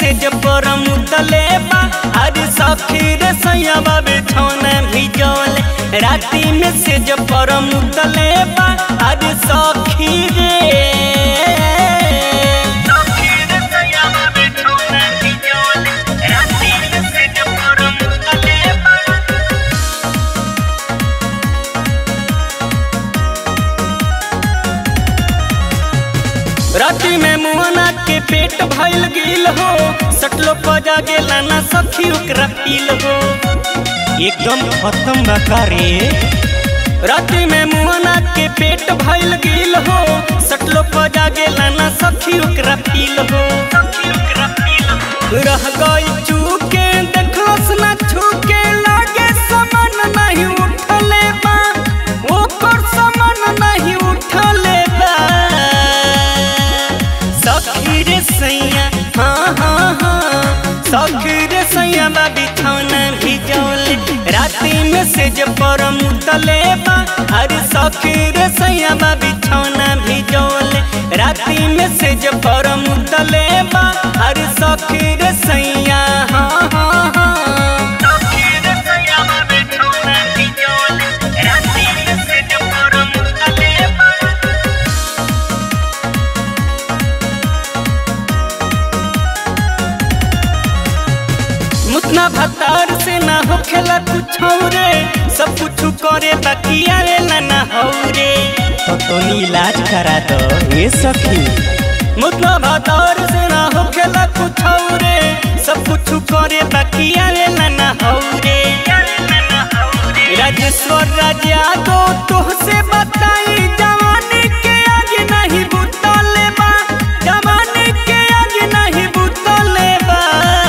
से जब पर मुतले बा अरे सखी रे सैया बिछौना भिजौले राती में से जब पर मुतले बा अरे सखी रे सखी रे सैया बिछौना भिजौले राती में से जब पर मुतले बा राती में मुहना के पेट भइल गिल हो सटलो पजा गेला ना सखी ओकरा पील हो एकदम खत्म बा का रे राती में मुहना के पेट भइल गिल हो सटलो पजा गेला ना सखी ओकरा पील हो रह गई चूके देखलस ना छूके लागे समन नहीं उठले बा ओकर समन नहीं उठले बा सखी रे सैया हाँ हाँ हाँ सखी रे सैया बा बिछौना भिजौले राती में से जब पर मुतले बा अरे सखी रे सैया बा बिछौना भिजौले राती में से जब पर मुतले बा अरे सखी रे सैया हाँ हाँ हाँ सखी रे सैया बा बिछौना भिजौले राती में से जब पर मुतले बा मुतना भतार से ना होखेला कुछ रे सब कुछ करे बाकी आवेला ना हौरे तो तोनी इलाज करा दो ये सखी मुतना भतार से ना होखेला कुछ रे सब कुछ करे बाकी आवेला ना हौरे राजेश्वर राजा को तुहसे बताई जवानी के आगे नहीं बुतले बा जवानी के आगे नहीं बुतले बा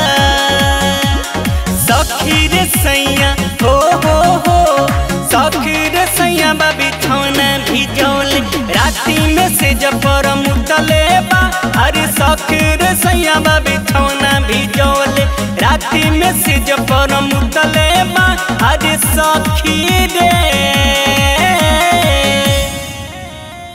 सखी रे सैया हो हो हो सखी रे सैया बा बिछौना भिजौले राती में से जब पर मुतले बा अरे सखी रे सैया बा बिछौना भिजौले राती में से जब पर मुतले बा अरे